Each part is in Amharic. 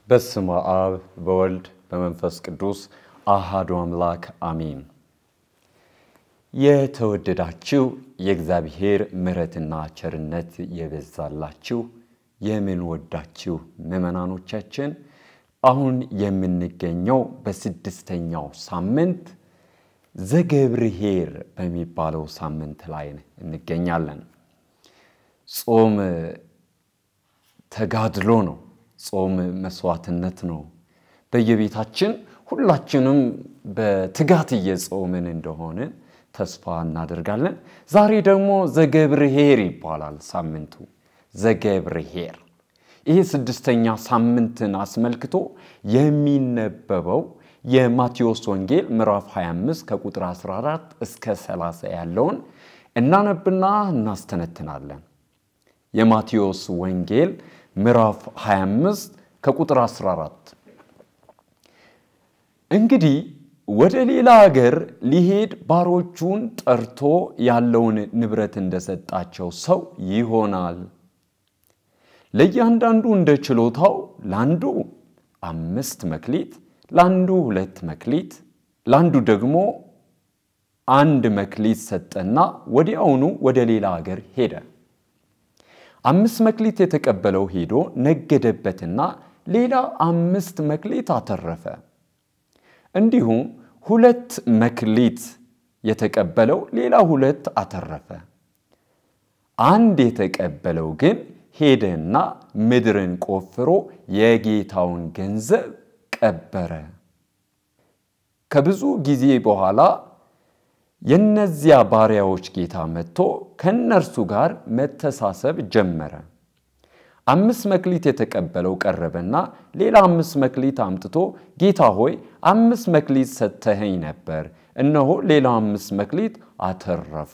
በስመ አብ በወልድ በመንፈስ ቅዱስ አሃዱ አምላክ አሚን። የተወደዳችሁ የእግዚአብሔር ምሕረትና ቸርነት የበዛላችሁ የምንወዳችሁ ምዕመናኖቻችን አሁን የምንገኘው በስድስተኛው ሳምንት ዘገብርኄር በሚባለው ሳምንት ላይ እንገኛለን። ጾም ተጋድሎ ነው። ጾም መስዋዕትነት ነው። በየቤታችን ሁላችንም በትጋት እየጾምን እንደሆነ ተስፋ እናደርጋለን። ዛሬ ደግሞ ዘገብርኄር ይባላል ሳምንቱ። ዘገብርኄር ይህ ስድስተኛ ሳምንትን አስመልክቶ የሚነበበው የማቴዎስ ወንጌል ምዕራፍ 25 ከቁጥር 14 እስከ 30 ያለውን እናነብና እናስተነትናለን። የማቴዎስ ወንጌል ምዕራፍ 25 ከቁጥር 14 እንግዲህ ወደ ሌላ አገር ሊሄድ ባሮቹን ጠርቶ ያለውን ንብረት እንደሰጣቸው ሰው ይሆናል። ለእያንዳንዱ እንደ ችሎታው ለአንዱ አምስት መክሊት፣ ለአንዱ ሁለት መክሊት፣ ለአንዱ ደግሞ አንድ መክሊት ሰጠና ወዲያውኑ ወደ ሌላ አገር ሄደ። አምስት መክሊት የተቀበለው ሄዶ ነገደበትና ሌላ አምስት መክሊት አተረፈ። እንዲሁም ሁለት መክሊት የተቀበለው ሌላ ሁለት አተረፈ። አንድ የተቀበለው ግን ሄደና ምድርን ቆፍሮ የጌታውን ገንዘብ ቀበረ። ከብዙ ጊዜ በኋላ የእነዚያ ባሪያዎች ጌታ መጥቶ ከእነርሱ ጋር መተሳሰብ ጀመረ። አምስት መክሊት የተቀበለው ቀረበና ሌላ አምስት መክሊት አምጥቶ ጌታ ሆይ አምስት መክሊት ሰጥተኸኝ ነበር፣ እነሆ ሌላ አምስት መክሊት አተረፉ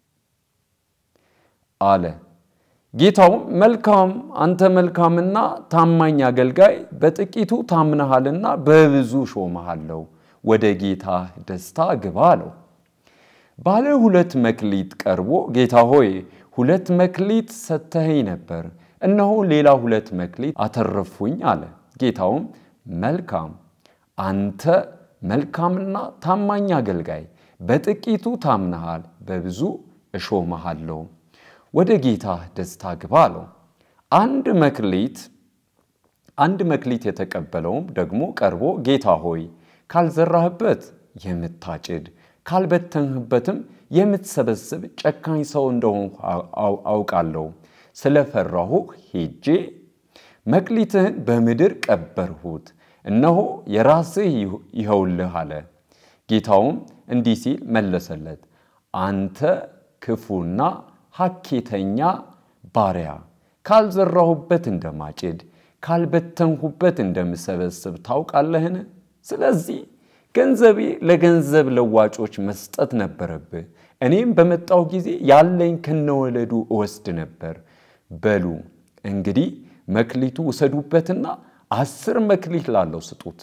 አለ። ጌታውም መልካም አንተ መልካምና ታማኝ አገልጋይ፣ በጥቂቱ ታምነሃልና በብዙ ሾመሃለሁ፣ ወደ ጌታ ደስታ ግባ አለው። ባለ ሁለት መክሊት ቀርቦ ጌታ ሆይ ሁለት መክሊት ሰጥተኸኝ ነበር እነሆ ሌላ ሁለት መክሊት አተረፉኝ አለ። ጌታውም መልካም አንተ መልካምና ታማኝ አገልጋይ፣ በጥቂቱ ታምነሃል፣ በብዙ እሾመሃለሁ፣ ወደ ጌታ ደስታ ግባ አለው። አንድ መክሊት አንድ መክሊት የተቀበለውም ደግሞ ቀርቦ ጌታ ሆይ ካልዘራህበት የምታጭድ ካልበተንህበትም የምትሰበስብ ጨካኝ ሰው እንደሆንኩ አውቃለሁ ስለፈራሁ ሄጄ መክሊትህን በምድር ቀበርሁት፣ እነሆ የራስህ ይኸውልህ አለ። ጌታውም እንዲህ ሲል መለሰለት፣ አንተ ክፉና ሐኬተኛ ባሪያ፣ ካልዘራሁበት እንደማጭድ ካልበተንሁበት እንደምሰበስብ ታውቃለህን? ስለዚህ ገንዘቤ ለገንዘብ ለዋጮች መስጠት ነበረብህ። እኔም በመጣሁ ጊዜ ያለኝ ከነወለዱ እወስድ ነበር። በሉ እንግዲህ መክሊቱ ውሰዱበትና አስር መክሊት ላለው ስጡት።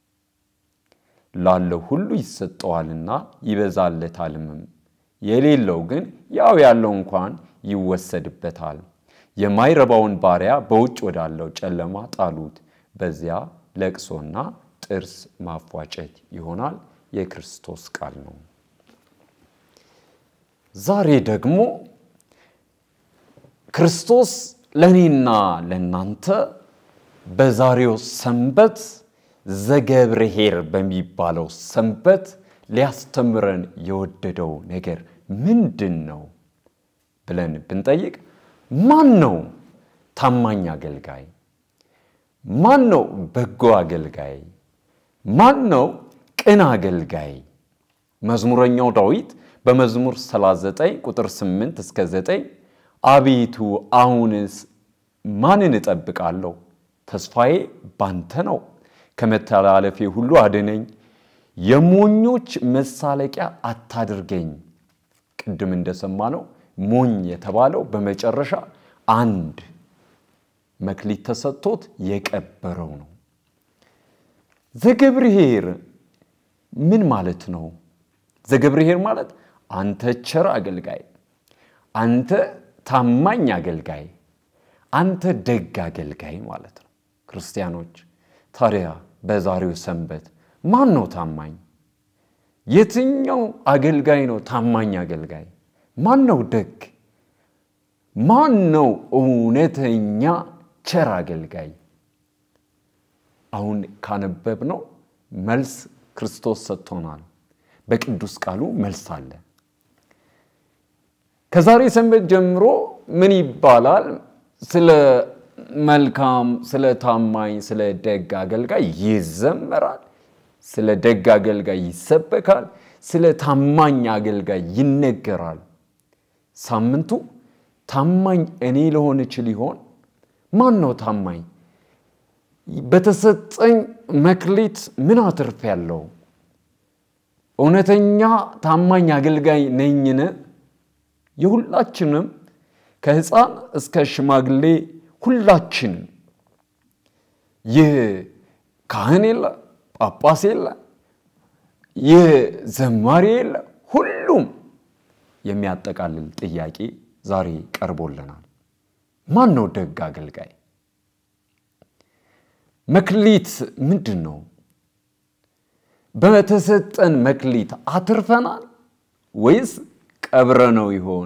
ላለው ሁሉ ይሰጠዋልና ይበዛለታልምም፣ የሌለው ግን ያው ያለው እንኳን ይወሰድበታል። የማይረባውን ባሪያ በውጭ ወዳለው ጨለማ ጣሉት፣ በዚያ ለቅሶና ጥርስ ማፏጨት ይሆናል። የክርስቶስ ቃል ነው። ዛሬ ደግሞ ክርስቶስ ለእኔና ለእናንተ በዛሬው ሰንበት ዘገብርኄር በሚባለው ሰንበት ሊያስተምረን የወደደው ነገር ምንድን ነው ብለን ብንጠይቅ ማን ነው ታማኝ አገልጋይ? ማን ነው በጎ አገልጋይ? ማን ነው ቅን አገልጋይ? መዝሙረኛው ዳዊት በመዝሙር 39 ቁጥር 8 እስከ 9 አቤቱ አሁንስ ማንን እጠብቃለሁ? ተስፋዬ ባንተ ነው። ከመተላለፌ ሁሉ አድነኝ፣ የሞኞች መሳለቂያ አታድርገኝ። ቅድም እንደሰማነው ሞኝ የተባለው በመጨረሻ አንድ መክሊት ተሰጥቶት የቀበረው ነው። ዘገብርኄር ምን ማለት ነው? ዘገብርኄር ማለት አንተ ቸር አገልጋይ፣ አንተ ታማኝ አገልጋይ፣ አንተ ደግ አገልጋይ ማለት ነው። ክርስቲያኖች ታዲያ በዛሬው ሰንበት ማን ነው ታማኝ? የትኛው አገልጋይ ነው ታማኝ አገልጋይ? ማን ነው ደግ? ማን ነው እውነተኛ ቸር አገልጋይ? አሁን ካነበብነው መልስ ክርስቶስ ሰጥቶናል። በቅዱስ ቃሉ መልስ አለ። ከዛሬ ሰንበት ጀምሮ ምን ይባላል? ስለ መልካም፣ ስለ ታማኝ፣ ስለ ደግ አገልጋይ ይዘመራል። ስለ ደግ አገልጋይ ይሰበካል። ስለ ታማኝ አገልጋይ ይነገራል። ሳምንቱ ታማኝ እኔ ልሆን እችል ይሆን? ማን ነው ታማኝ? በተሰጠኝ መክሊት ምን አትርፍ ያለው እውነተኛ ታማኝ አገልጋይ ነኝን? የሁላችንም ከሕፃን እስከ ሽማግሌ ሁላችንም ይህ ካህን የለ፣ ጳጳስ የለ፣ ይህ ዘማሪ የለ፣ ሁሉም የሚያጠቃልል ጥያቄ ዛሬ ቀርቦልናል። ማን ነው ደግ አገልጋይ? መክሊት ምንድን ነው? በተሰጠን መክሊት አትርፈናል ወይስ ቀብረ ነው ይሆን?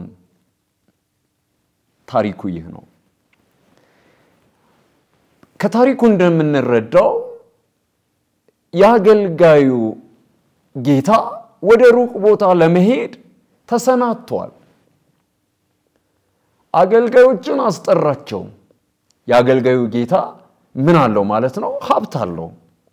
ታሪኩ ይህ ነው። ከታሪኩ እንደምንረዳው የአገልጋዩ ጌታ ወደ ሩቅ ቦታ ለመሄድ ተሰናድቷል። አገልጋዮችን አስጠራቸው። የአገልጋዩ ጌታ ምን አለው ማለት ነው? ሀብት አለው።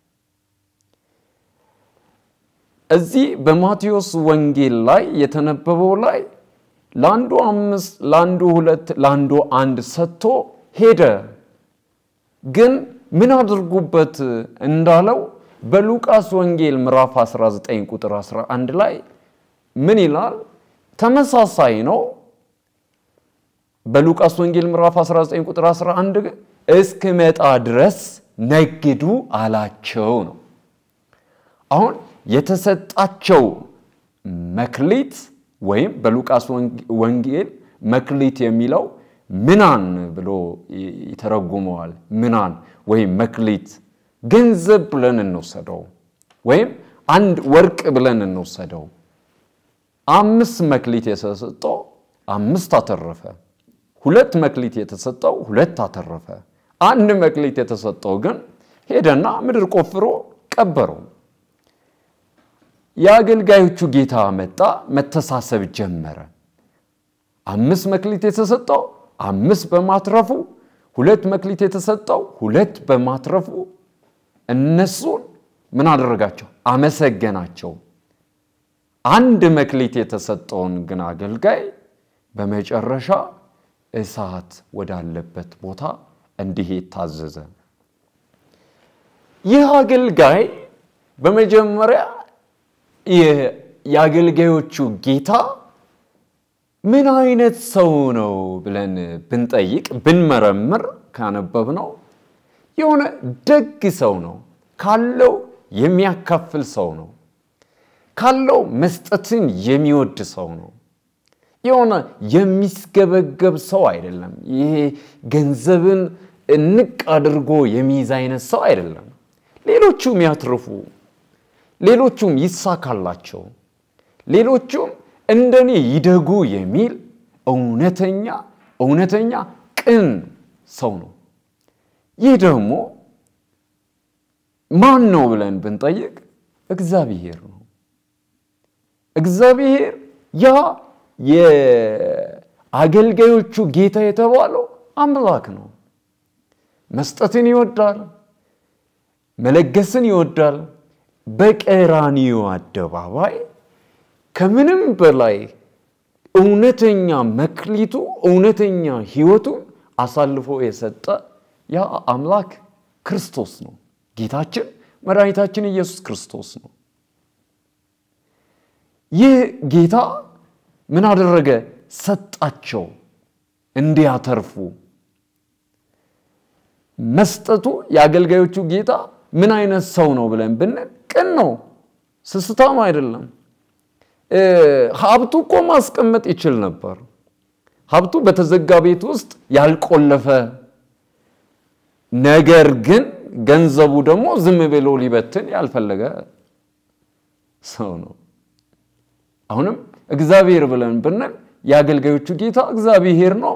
እዚህ በማቴዎስ ወንጌል ላይ የተነበበው ላይ ለአንዱ አምስት፣ ለአንዱ ሁለት፣ ለአንዱ አንድ ሰጥቶ ሄደ። ግን ምን አድርጉበት እንዳለው በሉቃስ ወንጌል ምዕራፍ 19 ቁጥር 11 ላይ ምን ይላል? ተመሳሳይ ነው። በሉቃስ ወንጌል ምዕራፍ 19 ቁጥር 11 እስክመጣ ድረስ ነግዱ አላቸው ነው። አሁን የተሰጣቸው መክሊት ወይም በሉቃስ ወንጌል መክሊት የሚለው ምናን ብሎ ይተረጉመዋል። ምናን ወይም መክሊት ገንዘብ ብለን እንወሰደው፣ ወይም አንድ ወርቅ ብለን እንወሰደው። አምስት መክሊት የተሰጠው አምስት አተረፈ። ሁለት መክሊት የተሰጠው ሁለት አተረፈ። አንድ መክሊት የተሰጠው ግን ሄደና ምድር ቆፍሮ ቀበረው። የአገልጋዮቹ ጌታ መጣ፣ መተሳሰብ ጀመረ። አምስት መክሊት የተሰጠው አምስት በማትረፉ፣ ሁለት መክሊት የተሰጠው ሁለት በማትረፉ እነሱን ምን አደረጋቸው? አመሰገናቸው። አንድ መክሊት የተሰጠውን ግን አገልጋይ በመጨረሻ እሳት ወዳለበት ቦታ እንዲሄድ ታዘዘ። ይህ አገልጋይ በመጀመሪያ የአገልጋዮቹ ጌታ ምን አይነት ሰው ነው ብለን ብንጠይቅ ብንመረምር ካነበብነው የሆነ ደግ ሰው ነው። ካለው የሚያካፍል ሰው ነው። ካለው መስጠትን የሚወድ ሰው ነው። የሆነ የሚስገበገብ ሰው አይደለም። ይሄ ገንዘብን እንቅ አድርጎ የሚይዝ አይነት ሰው አይደለም። ሌሎቹም ያትርፉ፣ ሌሎቹም ይሳካላቸው፣ ሌሎቹም እንደኔ ይደጉ የሚል እውነተኛ እውነተኛ ቅን ሰው ነው። ይህ ደግሞ ማን ነው ብለን ብንጠይቅ እግዚአብሔር ነው። እግዚአብሔር ያ የአገልጋዮቹ ጌታ የተባለው አምላክ ነው። መስጠትን ይወዳል፣ መለገስን ይወዳል። በቀራንዮ አደባባይ ከምንም በላይ እውነተኛ መክሊቱ እውነተኛ ሕይወቱን አሳልፎ የሰጠ ያ አምላክ ክርስቶስ ነው። ጌታችን መድኃኒታችን ኢየሱስ ክርስቶስ ነው። ይህ ጌታ ምን አደረገ? ሰጣቸው እንዲያተርፉ። መስጠቱ የአገልጋዮቹ ጌታ ምን አይነት ሰው ነው ብለን ብንል ቅን ነው፣ ስስታም አይደለም። ሀብቱ እኮ ማስቀመጥ ይችል ነበር። ሀብቱ በተዘጋ ቤት ውስጥ ያልቆለፈ ነገር ግን ገንዘቡ ደግሞ ዝም ብሎ ሊበትን ያልፈለገ ሰው ነው። አሁንም እግዚአብሔር ብለን ብንል የአገልጋዮቹ ጌታ እግዚአብሔር ነው።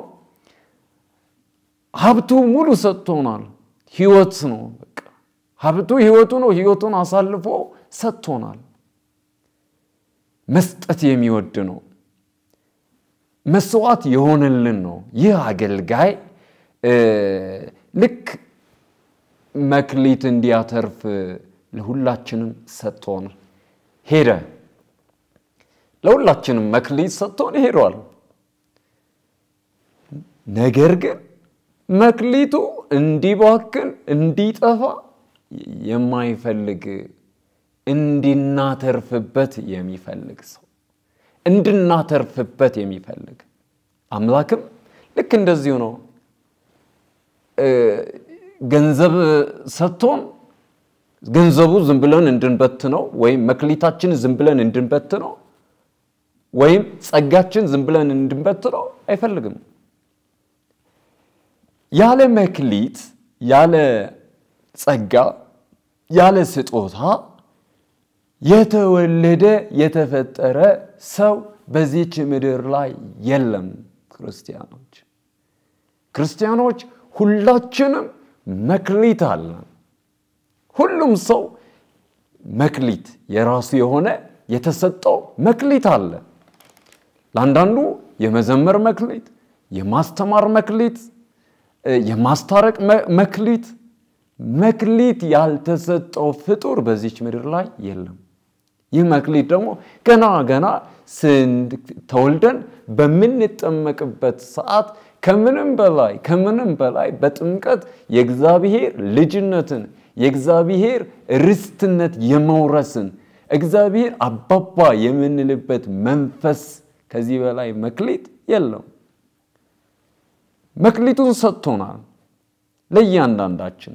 ሀብቱ ሙሉ ሰጥቶናል። ህይወት ነው። በቃ ሀብቱ ህይወቱ ነው። ህይወቱን አሳልፎ ሰጥቶናል። መስጠት የሚወድ ነው። መስዋዕት የሆነልን ነው። ይህ አገልጋይ ልክ መክሊት እንዲያተርፍ ለሁላችንም ሰጥቶን ሄደ። ለሁላችንም መክሊት ሰጥቶን ሄዷል። ነገር ግን መክሊቱ እንዲባክን እንዲጠፋ የማይፈልግ እንድናተርፍበት የሚፈልግ ሰው እንድናተርፍበት የሚፈልግ አምላክም ልክ እንደዚሁ ነው። ገንዘብ ሰጥቶን ገንዘቡ ዝም ብለን እንድንበትነው ወይም መክሊታችን ዝም ብለን እንድንበትነው ወይም ጸጋችን ዝም ብለን እንድንበትነው አይፈልግም። ያለ መክሊት፣ ያለ ጸጋ፣ ያለ ስጦታ የተወለደ የተፈጠረ ሰው በዚች ምድር ላይ የለም። ክርስቲያኖች ክርስቲያኖች ሁላችንም መክሊት አለን። ሁሉም ሰው መክሊት የራሱ የሆነ የተሰጠው መክሊት አለ። ለአንዳንዱ የመዘመር መክሊት፣ የማስተማር መክሊት፣ የማስታረቅ መክሊት መክሊት ያልተሰጠው ፍጡር በዚች ምድር ላይ የለም። ይህ መክሊት ደግሞ ገና ገና ተወልደን በምንጠመቅበት ሰዓት ከምንም በላይ ከምንም በላይ በጥምቀት የእግዚአብሔር ልጅነትን የእግዚአብሔር ርስትነት የመውረስን እግዚአብሔር አባባ የምንልበት መንፈስ ከዚህ በላይ መክሊት የለም። መክሊቱን ሰጥቶናል ለእያንዳንዳችን።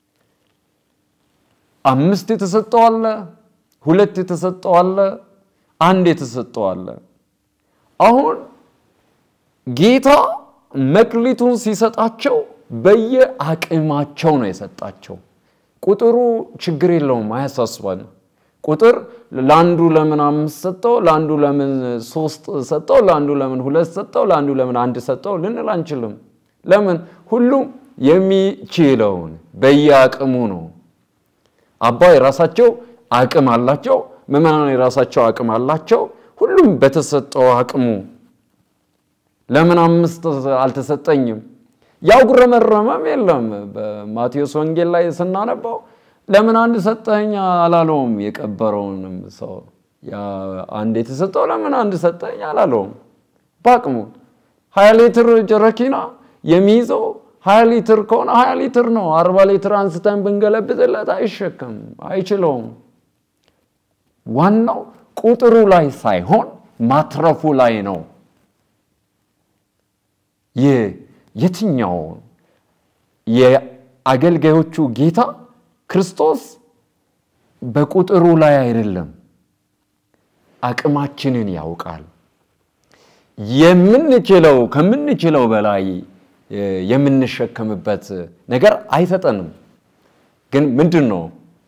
አምስት የተሰጠው አለ፣ ሁለት የተሰጠው አለ፣ አንድ የተሰጠው አለ። አሁን ጌታ መክሊቱን ሲሰጣቸው በየአቅማቸው ነው የሰጣቸው። ቁጥሩ ችግር የለውም፣ አያሳስባን። ቁጥር ለአንዱ ለምን አምስት ሰጠው፣ ለአንዱ ለምን ሶስት ሰጠው፣ ለአንዱ ለምን ሁለት ሰጠው፣ ለአንዱ ለምን አንድ ሰጠው ልንል አንችልም። ለምን? ሁሉም የሚችለውን በየአቅሙ ነው። አባ የራሳቸው አቅም አላቸው፣ ምዕመናን የራሳቸው አቅም አላቸው። ሁሉም በተሰጠው አቅሙ ለምን አምስት አልተሰጠኝም? ያጉረመረመም የለም። በማቴዎስ ወንጌል ላይ ስናነባው ለምን አንድ ሰጠኝ አላለውም። የቀበረውንም ሰው አንድ የተሰጠው ለምን አንድ ሰጠኝ አላለውም። በአቅሙ ሀያ ሊትር ጀረኪና የሚይዘው ሀያ ሊትር ከሆነ ሀያ ሊትር ነው። አርባ ሊትር አንስተን ብንገለብጥለት አይሸከም፣ አይችለውም። ዋናው ቁጥሩ ላይ ሳይሆን ማትረፉ ላይ ነው። የትኛው የአገልጋዮቹ ጌታ ክርስቶስ በቁጥሩ ላይ አይደለም፣ አቅማችንን ያውቃል። የምንችለው ከምንችለው በላይ የምንሸከምበት ነገር አይሰጠንም። ግን ምንድን ነው?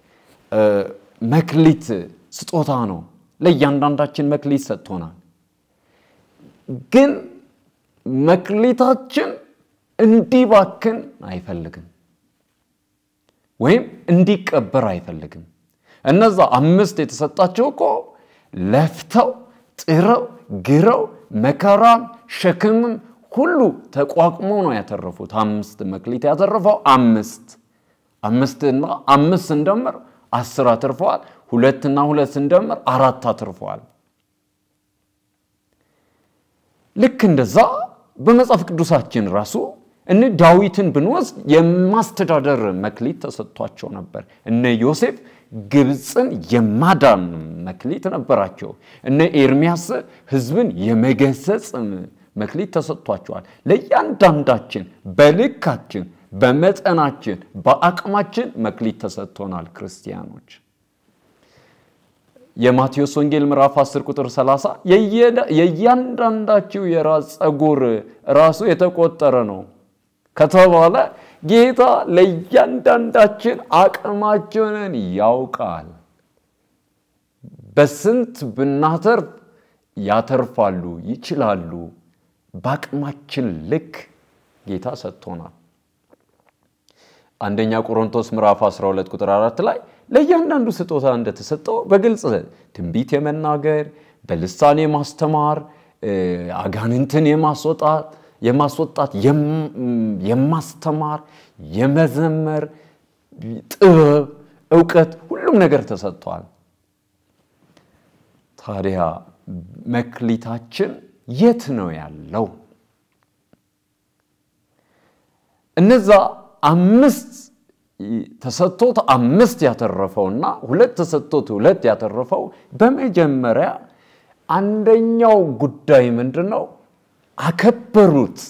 መክሊት ስጦታ ነው። ለእያንዳንዳችን መክሊት ሰጥቶናል። ግን መክሊታችን እንዲባክን አይፈልግም፣ ወይም እንዲቀበር አይፈልግም። እነዛ አምስት የተሰጣቸው እኮ ለፍተው ጥረው ግረው መከራን ሸክምም ሁሉ ተቋቁሞ ነው ያተረፉት። አምስት መክሊት ያተረፈው አምስት አምስትና አምስት ስንደምር አስር አትርፈዋል። ሁለትና ሁለት ስንደምር አራት አትርፈዋል። ልክ እንደዛ በመጽሐፍ ቅዱሳችን ራሱ እነ ዳዊትን ብንወስድ የማስተዳደር መክሊት ተሰጥቷቸው ነበር። እነ ዮሴፍ ግብፅን የማዳን መክሊት ነበራቸው። እነ ኤርሚያስ ሕዝብን የመገሰጽ መክሊት ተሰጥቷቸዋል። ለእያንዳንዳችን በልካችን፣ በመጠናችን፣ በአቅማችን መክሊት ተሰጥቶናል። ክርስቲያኖች የማቴዎስ ወንጌል ምዕራፍ 10 ቁጥር 30 የእያንዳንዳችሁ የራስ ፀጉር ራሱ የተቆጠረ ነው ከተባለ ጌታ ለእያንዳንዳችን አቅማችንን ያውቃል። በስንት ብናተርፍ ያተርፋሉ፣ ይችላሉ። በአቅማችን ልክ ጌታ ሰጥቶናል። አንደኛ ቆሮንቶስ ምዕራፍ 12 ቁጥር 4 ላይ ለእያንዳንዱ ስጦታ እንደተሰጠው በግልጽ ትንቢት የመናገር በልሳን የማስተማር አጋንንትን የማስወጣት የማስወጣት የማስተማር የመዘመር ጥበብ፣ እውቀት ሁሉም ነገር ተሰጥቷል። ታዲያ መክሊታችን የት ነው ያለው? እነዛ አምስት ተሰጥቶት አምስት ያተረፈውና ሁለት ተሰጥቶት ሁለት ያተረፈው በመጀመሪያ አንደኛው ጉዳይ ምንድን ነው? አከበሩት።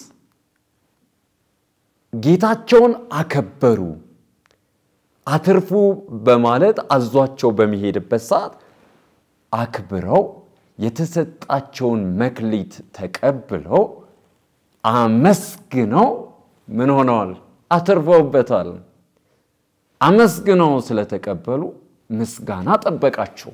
ጌታቸውን አከበሩ። አትርፉ በማለት አዟቸው በሚሄድበት ሰዓት አክብረው የተሰጣቸውን መክሊት ተቀብለው አመስግነው ምን ሆነዋል? አትርፈውበታል። አመስግነው ስለተቀበሉ ምስጋና ጠበቃቸው።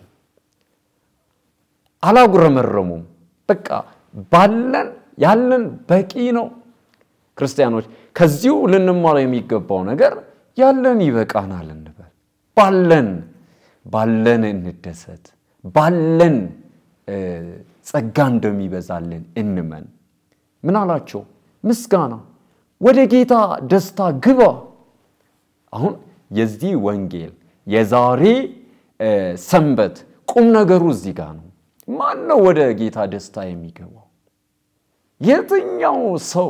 አላጉረመረሙም። በቃ ባለን ያለን በቂ ነው። ክርስቲያኖች ከዚሁ ልንማረው የሚገባው ነገር ያለን ይበቃናል እንበል። ባለን ባለን እንደሰት፣ ባለን ጸጋ እንደሚበዛልን እንመን። ምን አላቸው? ምስጋና ወደ ጌታ ደስታ ግባ። አሁን የዚህ ወንጌል የዛሬ ሰንበት ቁም ነገሩ እዚህ ጋር ነው። ማን ነው ወደ ጌታ ደስታ የሚገባው? የትኛው ሰው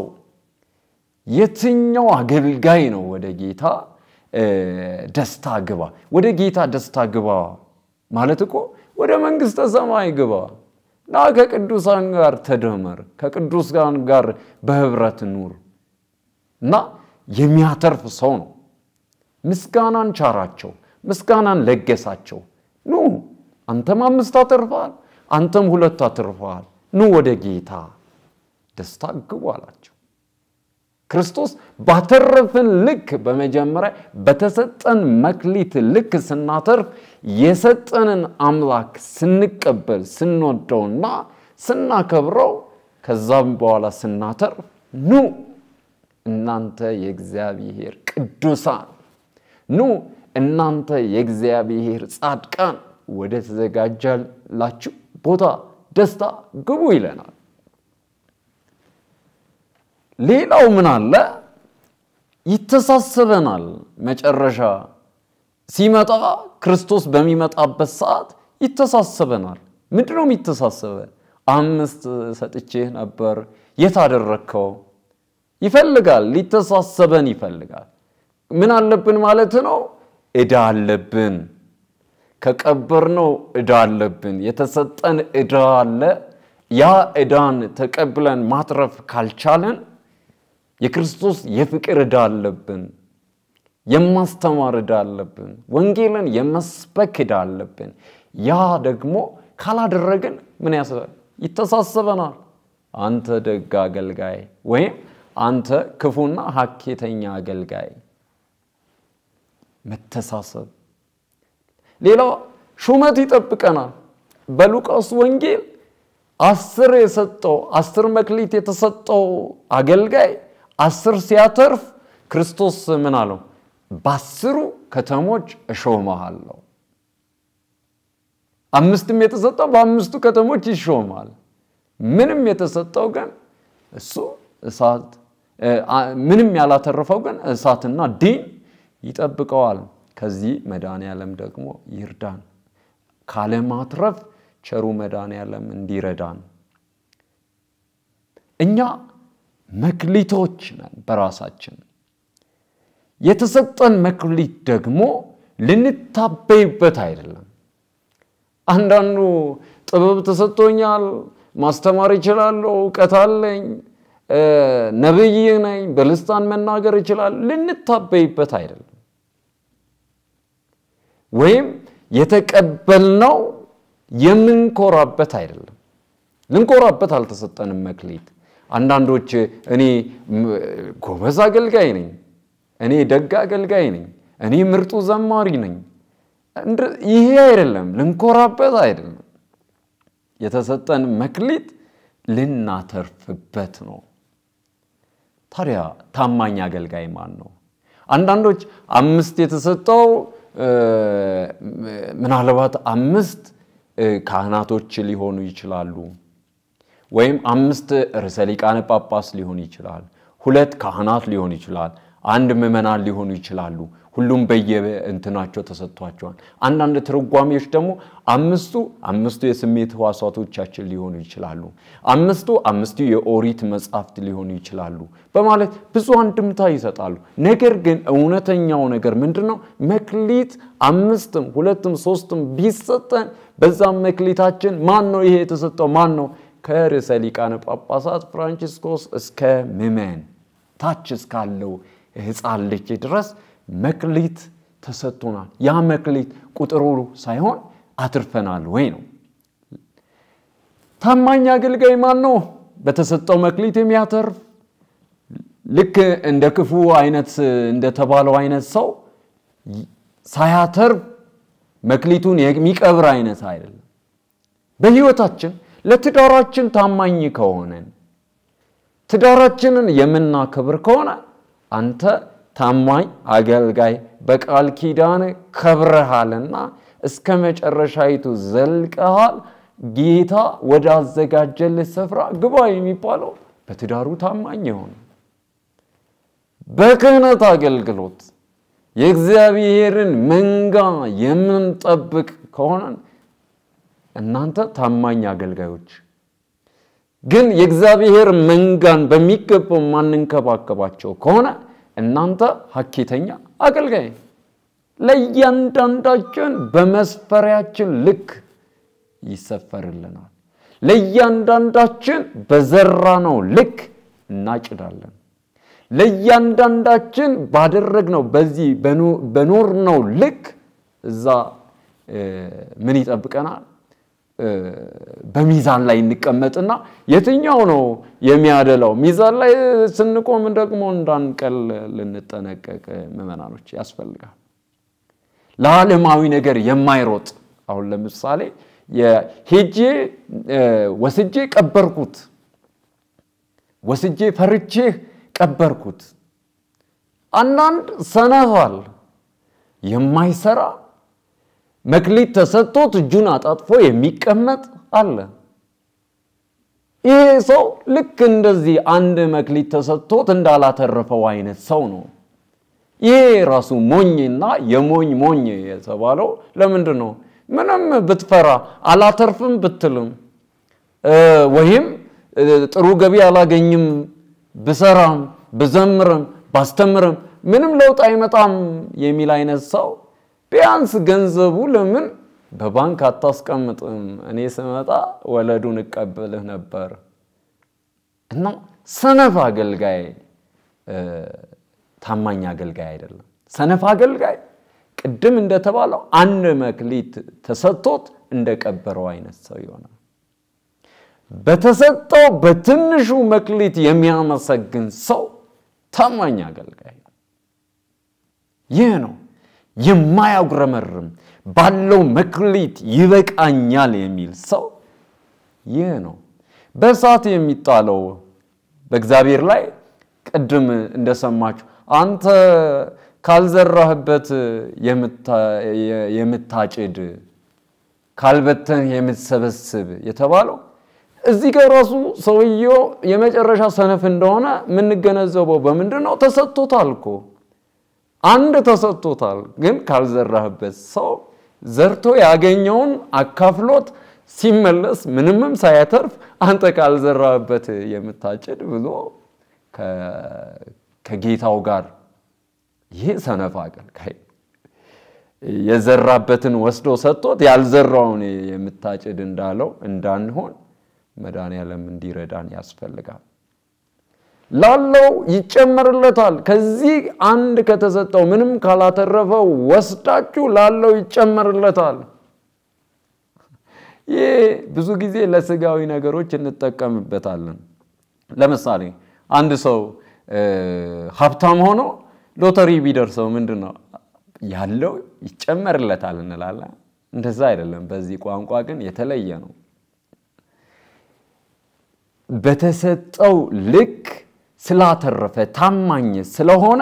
የትኛው አገልጋይ ነው ወደ ጌታ ደስታ ግባ? ወደ ጌታ ደስታ ግባ ማለት እኮ ወደ መንግሥተ ሰማይ ግባ ና ከቅዱሳን ጋር ተደመር፣ ከቅዱሳን ጋር በህብረት ኑር እና የሚያተርፍ ሰው ነው። ምስጋናን ቻራቸው፣ ምስጋናን ለገሳቸው። ኑ አንተም አምስት አትርፈሃል፣ አንተም ሁለት አትርፈሃል፣ ኑ ወደ ጌታ ደስታ ግቡ አላቸው። ክርስቶስ ባተረፍን ልክ በመጀመሪያ በተሰጠን መክሊት ልክ ስናተርፍ የሰጠንን አምላክ ስንቀበል ስንወደውና ስናከብረው ከዛም በኋላ ስናተርፍ ኑ እናንተ የእግዚአብሔር ቅዱሳን ኑ እናንተ የእግዚአብሔር ጻድቃን ወደ ተዘጋጀላችሁ ቦታ ደስታ ግቡ ይለናል። ሌላው ምን አለ? ይተሳሰበናል። መጨረሻ ሲመጣ ክርስቶስ በሚመጣበት ሰዓት ይተሳሰበናል። ምንድን ነው የሚተሳሰበን? አምስት ሰጥቼህ ነበር የት አደረግከው? ይፈልጋል። ሊተሳሰበን ይፈልጋል። ምን አለብን ማለት ነው? ዕዳ አለብን። ከቀበርነው ዕዳ አለብን። የተሰጠን ዕዳ አለ። ያ ዕዳን ተቀብለን ማትረፍ ካልቻለን የክርስቶስ የፍቅር ዕዳ አለብን። የማስተማር ዕዳ አለብን። ወንጌልን የመስበክ ዕዳ አለብን። ያ ደግሞ ካላደረግን ምን ያስባል? ይተሳሰበናል። አንተ ደግ አገልጋይ ወይም አንተ ክፉና ሀኬተኛ አገልጋይ። መተሳሰብ። ሌላው ሹመት ይጠብቀናል። በሉቃስ ወንጌል አስር የሰጠው አስር መክሊት የተሰጠው አገልጋይ አስር ሲያተርፍ ክርስቶስ ምን አለው? በአስሩ ከተሞች እሾምሃለሁ። አምስትም የተሰጠው በአምስቱ ከተሞች ይሾማል። ምንም የተሰጠው ግን እሱ እሳት ምንም ያላተረፈው ግን እሳትና ዲን ይጠብቀዋል። ከዚህ መድኃኔዓለም ደግሞ ይርዳን። ካለማትረፍ ቸሩ መድኃኔዓለም እንዲረዳን። እኛ መክሊቶች ነን በራሳችን የተሰጠን መክሊት ደግሞ ልንታበይበት አይደለም። አንዳንዱ ጥበብ ተሰጥቶኛል፣ ማስተማር እችላለሁ፣ እውቀት አለኝ፣ ነብይ ነኝ፣ በልሳን መናገር እችላለሁ፣ ልንታበይበት አይደለም። ወይም የተቀበልነው የምንኮራበት አይደለም። ልንኮራበት አልተሰጠንም መክሊት። አንዳንዶች እኔ ጎበዝ አገልጋይ ነኝ እኔ ደግ አገልጋይ ነኝ፣ እኔ ምርጡ ዘማሪ ነኝ። ይሄ አይደለም፣ ልንኮራበት አይደለም። የተሰጠን መክሊት ልናተርፍበት ነው። ታዲያ ታማኝ አገልጋይ ማን ነው? አንዳንዶች አምስት የተሰጠው ምናልባት አምስት ካህናቶች ሊሆኑ ይችላሉ፣ ወይም አምስት ርዕሰ ሊቃነ ጳጳስ ሊሆን ይችላል፣ ሁለት ካህናት ሊሆን ይችላል፣ አንድ ምዕመናን ሊሆኑ ይችላሉ። ሁሉም በየእንትናቸው ተሰጥቷቸዋል። አንዳንድ ትርጓሜዎች ደግሞ አምስቱ አምስቱ የስሜት ሕዋሳቶቻችን ሊሆኑ ይችላሉ፣ አምስቱ አምስቱ የኦሪት መጻሕፍት ሊሆኑ ይችላሉ በማለት ብዙ አንድምታ ይሰጣሉ። ነገር ግን እውነተኛው ነገር ምንድን ነው? መክሊት አምስትም ሁለትም ሶስትም ቢሰጠን በዛም መክሊታችን ማን ነው ይሄ የተሰጠው ማን ነው? ከርዕሰ ሊቃነ ጳጳሳት ፍራንቺስኮስ እስከ ምዕመን ታች እስካለው ሕፃን ልጅ ድረስ መክሊት ተሰጥቶናል። ያ መክሊት ቁጥሩ ሳይሆን አትርፈናል ወይ ነው። ታማኝ አገልጋይ ማን ነው? በተሰጠው መክሊት የሚያተርፍ ልክ እንደ ክፉ አይነት እንደተባለው አይነት ሰው ሳያተርፍ መክሊቱን የሚቀብር አይነት አይደለም። በሕይወታችን ለትዳራችን ታማኝ ከሆነን ትዳራችንን የምናከብር ከሆነ አንተ ታማኝ አገልጋይ በቃል ኪዳን ከብረሃልና እስከ መጨረሻይቱ ዘልቀሃል፣ ጌታ ወደ አዘጋጀልህ ስፍራ ግባ የሚባለው በትዳሩ ታማኝ የሆነ በክህነት አገልግሎት የእግዚአብሔርን መንጋ የምንጠብቅ ከሆነን እናንተ ታማኝ አገልጋዮች ግን የእግዚአብሔር መንጋን በሚገባው ማንንከባከባቸው ከሆነ እናንተ ሀኬተኛ አገልጋይ። ለእያንዳንዳችን በመስፈሪያችን ልክ ይሰፈርልናል። ለእያንዳንዳችን በዘራነው ልክ እናጭዳለን። ለእያንዳንዳችን ባደረግነው በዚህ በኖርነው ልክ እዛ ምን ይጠብቀናል? በሚዛን ላይ እንቀመጥና የትኛው ነው የሚያደላው? ሚዛን ላይ ስንቆም ደግሞ እንዳንቀል ልንጠነቀቅ ምዕመናኖች ያስፈልጋል። ለዓለማዊ ነገር የማይሮጥ አሁን ለምሳሌ ሄጄ ወስጄ ቀበርኩት፣ ወስጄ ፈርቼ ቀበርኩት። አንዳንድ ሰነፋል የማይሰራ መክሊት ተሰጥቶት እጁን አጣጥፎ የሚቀመጥ አለ። ይሄ ሰው ልክ እንደዚህ አንድ መክሊት ተሰጥቶት እንዳላተረፈው አይነት ሰው ነው። ይሄ ራሱ ሞኝና የሞኝ ሞኝ የተባለው ለምንድን ነው? ምንም ብትፈራ አላተርፍም ብትልም ወይም ጥሩ ገቢ አላገኝም ብሰራም ብዘምርም ባስተምርም ምንም ለውጥ አይመጣም የሚል አይነት ሰው ቢያንስ ገንዘቡ ለምን በባንክ አታስቀምጥም? እኔ ስመጣ ወለዱን እቀበልህ ነበር። እና ሰነፍ አገልጋይ ታማኝ አገልጋይ አይደለም። ሰነፍ አገልጋይ ቅድም እንደተባለው አንድ መክሊት ተሰጥቶት እንደቀበረው አይነት ሰው ይሆናል። በተሰጠው በትንሹ መክሊት የሚያመሰግን ሰው ታማኝ አገልጋይ ነው። ይህ ነው የማያጉረመርም ባለው መክሊት ይበቃኛል የሚል ሰው ይህ ነው። በእሳት የሚጣለው በእግዚአብሔር ላይ ቅድም እንደሰማችሁ አንተ ካልዘራህበት የምታጭድ ካልበተን የምትሰበስብ የተባለው እዚህ ጋር ራሱ ሰውየው የመጨረሻ ሰነፍ እንደሆነ የምንገነዘበው በምንድን ነው? ተሰጥቶታል እኮ አንድ ተሰጥቶታል። ግን ካልዘራህበት ሰው ዘርቶ ያገኘውን አካፍሎት ሲመለስ ምንምም ሳያተርፍ አንተ ካልዘራህበት የምታጭድ ብሎ ከጌታው ጋር ይህ ሰነፍ አገልጋይ የዘራበትን ወስዶ ሰጥቶት ያልዘራውን የምታጭድ እንዳለው እንዳንሆን መድኃኔዓለም እንዲረዳን ያስፈልጋል። ላለው ይጨመርለታል። ከዚህ አንድ ከተሰጠው ምንም ካላተረፈው ወስዳችሁ ላለው ይጨመርለታል። ይህ ብዙ ጊዜ ለስጋዊ ነገሮች እንጠቀምበታለን። ለምሳሌ አንድ ሰው ሀብታም ሆኖ ሎተሪ ቢደርሰው ምንድን ነው ያለው ይጨመርለታል እንላለን። እንደዛ አይደለም። በዚህ ቋንቋ ግን የተለየ ነው። በተሰጠው ልክ ስላተረፈ ታማኝ ስለሆነ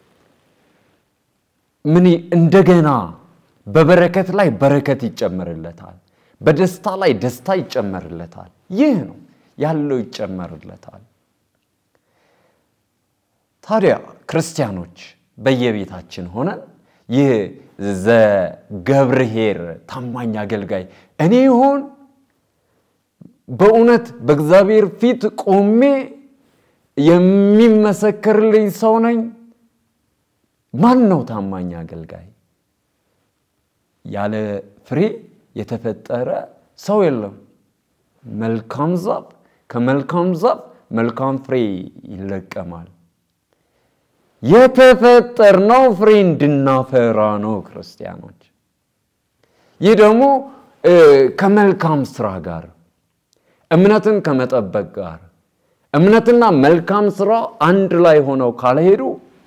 ምን እንደገና በበረከት ላይ በረከት ይጨመርለታል፣ በደስታ ላይ ደስታ ይጨመርለታል። ይህ ነው ያለው ይጨመርለታል። ታዲያ ክርስቲያኖች በየቤታችን ሆነን ይህ ዘገብርኄር ታማኝ አገልጋይ እኔ ይሆን በእውነት በእግዚአብሔር ፊት ቆሜ የሚመሰክርልኝ ሰው ነኝ? ማን ነው ታማኝ አገልጋይ? ያለ ፍሬ የተፈጠረ ሰው የለም። መልካም ዛፍ ከመልካም ዛፍ መልካም ፍሬ ይለቀማል። የተፈጠርነው ፍሬ እንድናፈራ ነው ክርስቲያኖች። ይህ ደግሞ ከመልካም ስራ ጋር እምነትን ከመጠበቅ ጋር እምነትና መልካም ስራ አንድ ላይ ሆነው ካልሄዱ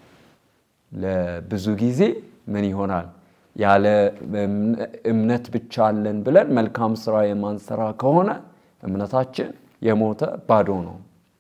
ለብዙ ጊዜ ምን ይሆናል? ያለ እምነት ብቻ አለን ብለን መልካም ስራ የማንሰራ ከሆነ እምነታችን የሞተ ባዶ ነው።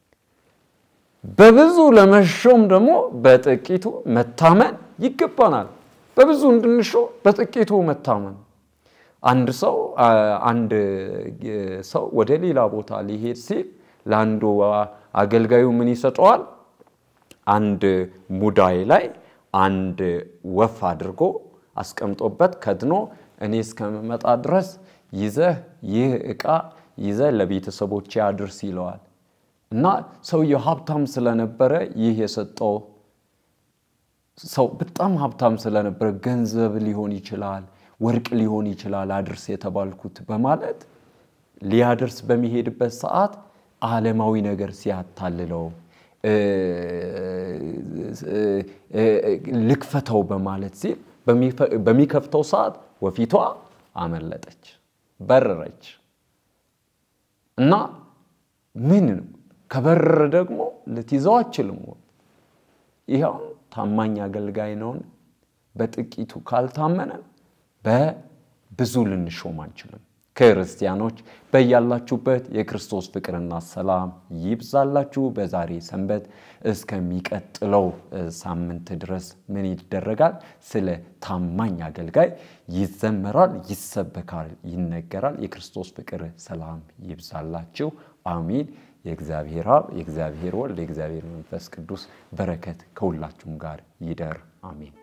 በብዙ ለመሾም ደግሞ በጥቂቱ መታመን ይገባናል። በብዙ እንድንሾም በጥቂቱ መታመን። አንድ ሰው አንድ ሰው ወደ ሌላ ቦታ ሊሄድ ሲል ለአንዱ አገልጋዩ ምን ይሰጠዋል? አንድ ሙዳይ ላይ አንድ ወፍ አድርጎ አስቀምጦበት ከድኖ እኔ እስከምመጣ ድረስ ይዘህ ይህ ዕቃ ይዘህ ለቤተሰቦቼ አድርስ ይለዋል። እና ሰውየው ሀብታም ስለነበረ ይህ የሰጠው ሰው በጣም ሀብታም ስለነበረ ገንዘብ ሊሆን ይችላል፣ ወርቅ ሊሆን ይችላል አድርስ የተባልኩት በማለት ሊያደርስ በሚሄድበት ሰዓት ዓለማዊ ነገር ሲያታልለው ልክፈተው በማለት ሲል በሚከፍተው ሰዓት ወፊቷ አመለጠች፣ በረረች እና ምን ከበረረ ደግሞ ልትይዘው አችልም። ይኸው ታማኝ አገልጋይ ነውን? በጥቂቱ ካልታመነን በብዙ ልንሾም አንችልም። ክርስቲያኖች በያላችሁበት የክርስቶስ ፍቅርና ሰላም ይብዛላችሁ። በዛሬ ሰንበት እስከሚቀጥለው ሳምንት ድረስ ምን ይደረጋል? ስለ ታማኝ አገልጋይ ይዘመራል፣ ይሰበካል፣ ይነገራል። የክርስቶስ ፍቅር ሰላም ይብዛላችሁ። አሚን። የእግዚአብሔር አብ፣ የእግዚአብሔር ወልድ፣ የእግዚአብሔር መንፈስ ቅዱስ በረከት ከሁላችሁም ጋር ይደር። አሜን።